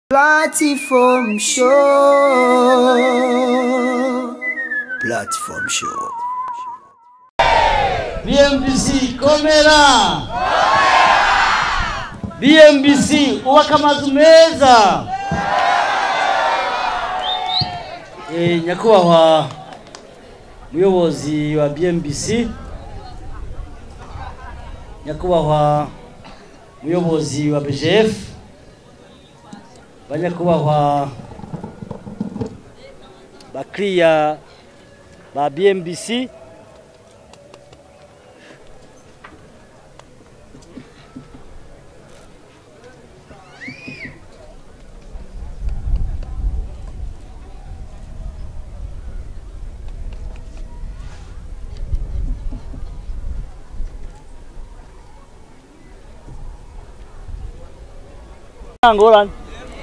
Platform show. Platform show. BMBC komera BMBC ubaka amazu meza Eh, nyakubahwa muyobozi wa BMBC nyakubahwa muyobozi wa BGF banyakubahwa bakiriya ba BMBC ngorane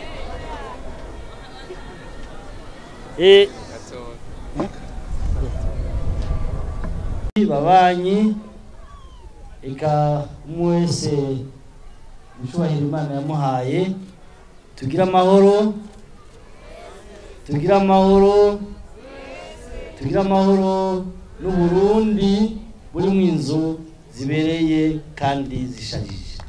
eh babanyi eka umwe wese mucubahiro imana yamuhaye tugire amahoro tugire amahoro tugire amahoro n'uburundi buri mu inzu zibereye kandi zisharije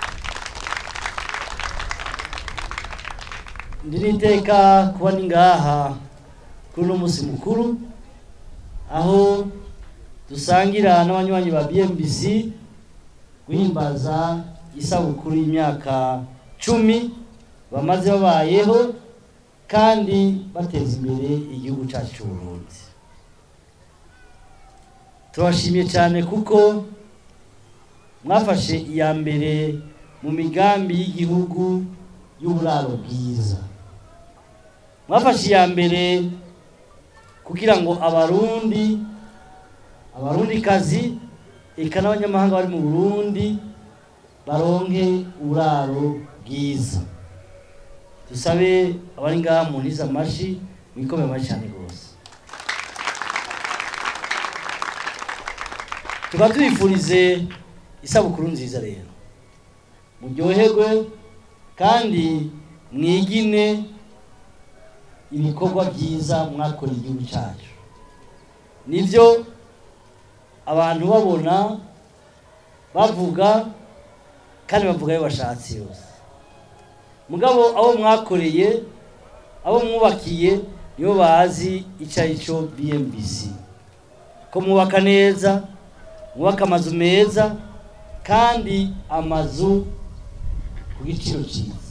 ndiriteka kuba ni ngaha kuri uno munsi mukuru aho dusangira n'abanywanyi ba BMBC guhimbaza isabukuru y'imyaka cumi bamaze babayeho kandi bateza imbere igihugu cyacu cy'u Burundi turabashimiye cyane kuko mwafashe iya mbere mu migambi y'igihugu y'uburaro bwiza mwafashe iya mbere kugira ngo abarundi abarundikazi eka n'abanyamahanga bari mu burundi baronke uburaro bwiza dusabe abari ngaha mu ntiza amashi mwikome amashi cyane rwose tukaba tubifurize isabukuru nziza rero muryoherwe kandi mwigine ibikorwa byiza mwakoreye igihugu cyacu nibyo abantu babona bavuga kandi bavuga ayo bashatse yose mugabo abo mwakoreye abo mwubakiye nibo bazi icyo ari cyo BMBC ko mwubaka neza mwubaka amazu meza kandi amazu ku giciro cyiza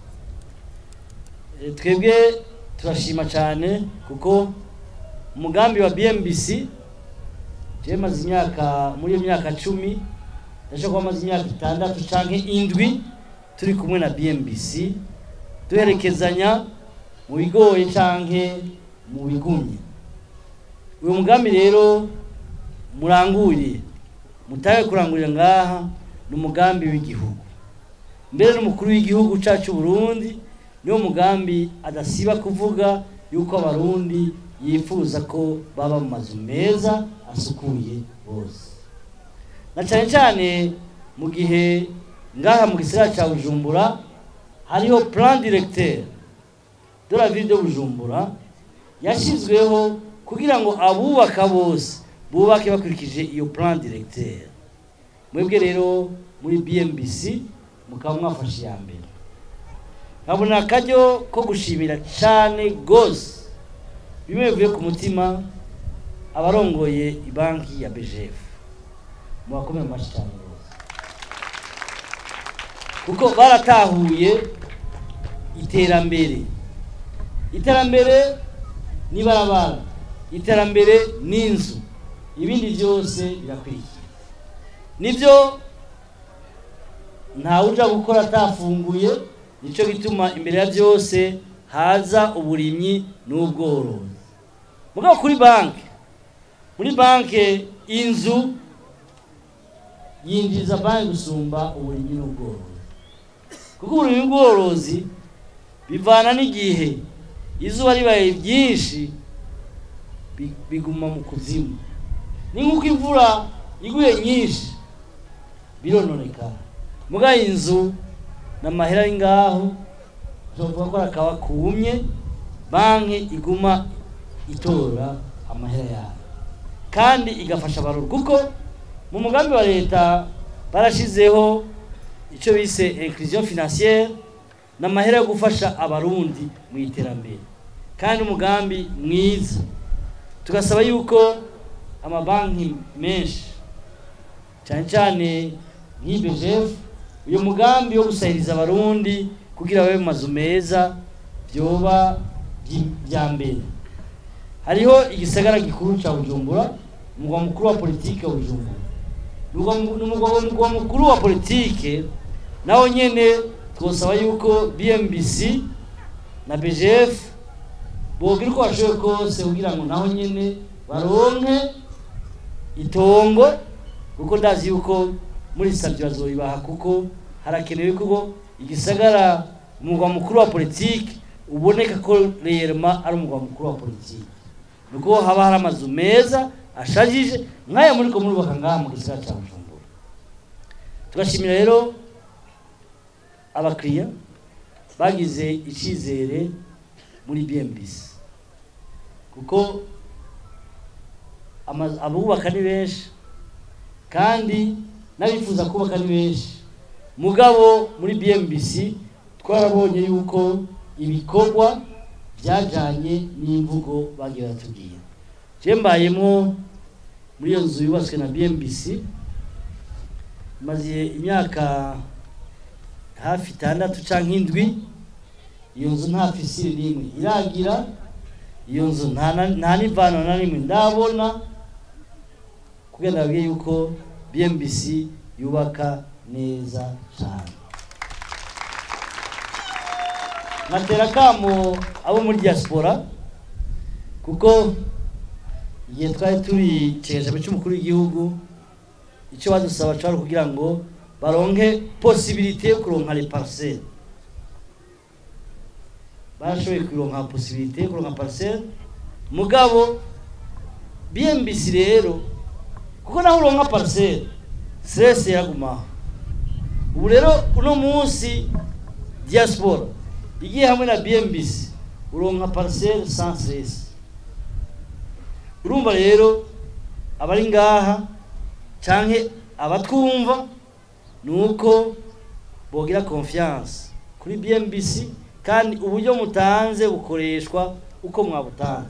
Eh, twebwe turashima cyane kuko umugambi wa BMBC je maze imyaka muri iyo myaka cumi ndashaka kuba maze imyaka itandatu canke indwi turi kumwe na BMBC duherekezanya mu bigoye canke mu bigumye uyu mugambi rero muranguriye mutawe kurangurira ngaha ni umugambi w'igihugu mbere n'umukuru w'igihugu cacu Burundi niwo mugambi adasiba kuvuga yuko abarundi yifuza ko baba mu mazu meza asukuye bose na cyane cyane mu gihe ngaha mu gisagara cya bujumbura hariho plan directeur de la ville de bujumbura yashyizweho kugira ngo abubaka bose bubake bakurikije iyo plan directeur mwebwe rero muri BMBC mukaba mwafashe iya mbere nkabona akaryo ko gushimira cyane rwose bimwe bivuye ku mutima abarongoye ibanki ya BGF mubakomere amashyi cyane rwose kuko baratahuye iterambere iterambere n'ibarabara iterambere n'inzu ibindi byose birakurikira nibyo ntawe uja gukora atafunguye nicyo gituma imbere ya byose haza uburimyi n'ubworozi mugabo kuri banki muri banki inzu yinjiriza banki gusumba uburimyi n'ubworozi kuko uburimyi n'ubworozi bivana n'igihe izuba ribaye ryinshi bi- biguma mu kuzimu ni nk'uko imvura iguye nyinshi birononekara mugabo inzu n'amahera ari ngaho tuvuga ko akaba kumye banki iguma itora amahera yayo kandi igafasha abaruru kuko mu mugambi wa leta barashizeho icyo bise inclusion financière n'amahera yo gufasha abarundi mu iterambere kandi umugambi mwiza tugasaba yuko amabanki menshi cyane cyane nk'ibegef uyu mugambi wo gusahiriza abarundi kugira babe mu mazu meza byoba bya mbere hariho igisagara gikuru cya bujumbura umugwa mukuru wa politike wa bujumbura ni umugwa mukuru wa politike nawo nyene twosaba yuko bmbc na bgf bogira uko bashoboye kose kugira ngo naho nyene baronke itongo kuko ndazi yuko muri savyo bazobibaha kuko harakenewe kuko igisagara umugwa mukuru wa politike uboneka ko reyerema ari umugwa mukuru wa politike nuko haba hari amazu meza ashajije nk'aya muri ko murubaka ngaha mu gisagara cya bujumbura tugashimira rero abakiriya bagize icyizere muri bmbc kuko abubaka ni benshi kandi n'abifuza kubaka ni benshi mugabo muri bmbc twarabonye yuko ibikorwa byajyanye n'imvugo bagiye batubwira mbayemo muri iyo nzu yubatswe na bmbc maze imyaka hafi itandatu cyangwa indwi iyo nzu nta fisire n'imwe iragira iyo nzu nta n'ivano na rimwe ndabona kugira ngo babwiye yuko bmbc yubaka neza cyane nkatera akamo abo muri diaspora kuko igihe twari turi ikiganiro cy'umukuru w'igihugu icyo badusaba cyari kugira ngo baronke posibilite yo kuronka repariseri barashoboye kuronka posibilite yo kuronka pariseri mugabo bmbc rero kuko naho uronka pariseri siresi yagumaho ubu rero uno munsi diaspora igiye hamwe na bmbc uronka pariseri sans siresi urumva rero abari ngaha canke abatwumva ni uko bogira confiance kuri bmbc kandi uburyo mutanze bukoreshwa uko mwabutanze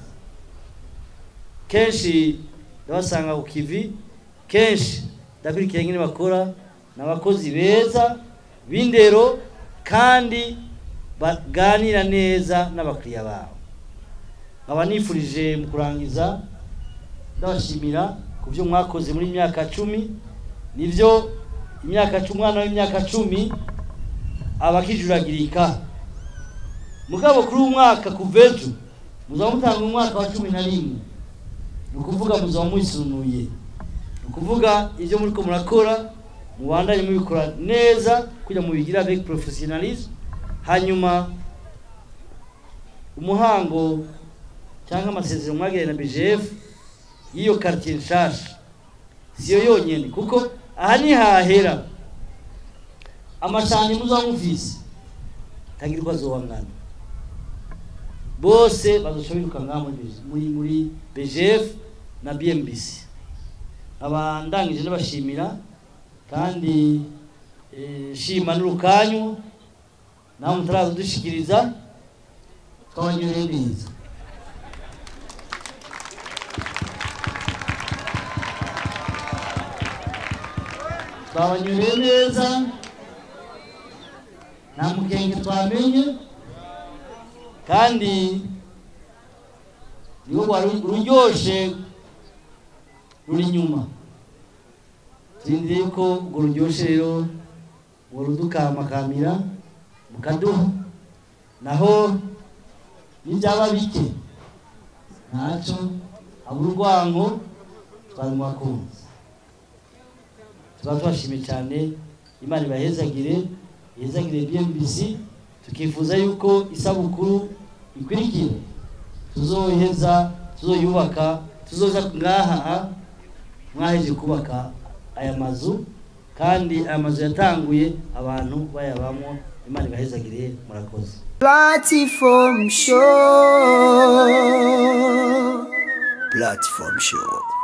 kenshi ndabasanga ku kivi kenshi ndakurikira nyine bakora ni abakozi beza b'indero kandi baganira neza n'abakiriya babo nkaba nifurije mu kurangiza ndabashimira ku byo mwakoze muri myaka cumi nibyo imyaka cumi umwana w'imyaka cumi aba akijuragirika mugabo kuri uyu mwaka kuva ejo muzaba mutanga umwaka wa cumi na rimwe ni ukuvuga muzaba mwisunuye ni ukuvuga ibyo muri ko murakora mubandanye mubikora neza kugira ngo mubigire avec professionnalisme hanyuma umuhango cyangwa amasezerano mwagiranye na BGF y'iyo quartier nshasha siyo yonyene kuko aha ni hahera amashanye muzaba mufise tagirwa azobangana bose bazoca biruka ngaha muri muri BGF na BMBC aba ndangije ndabashimira kandi shima n'urukanyu nawe mutaraza dushikiriza twabanyureye neza twabanyureye neza nta mukenge twamenye kandi niwo wari uryoshe ruri inyuma turindiriye ko urwo ruryoshe rero ngo rudukamakamira mukaduha naho n'ibyaba bike ntacyo habura urwango twari mu bakunzi tuba tubashimiye cyane imana ibahezagire ihezagire bmbc tukifuza yuko isabukuru ikurikira tuzoheza tuzoyubaka tuzoza ngaha mwaheje kubaka aya mazu kandi aya mazu yatanguye abantu bayabamo imana ibahezagire murakoze Platform show. Platform show.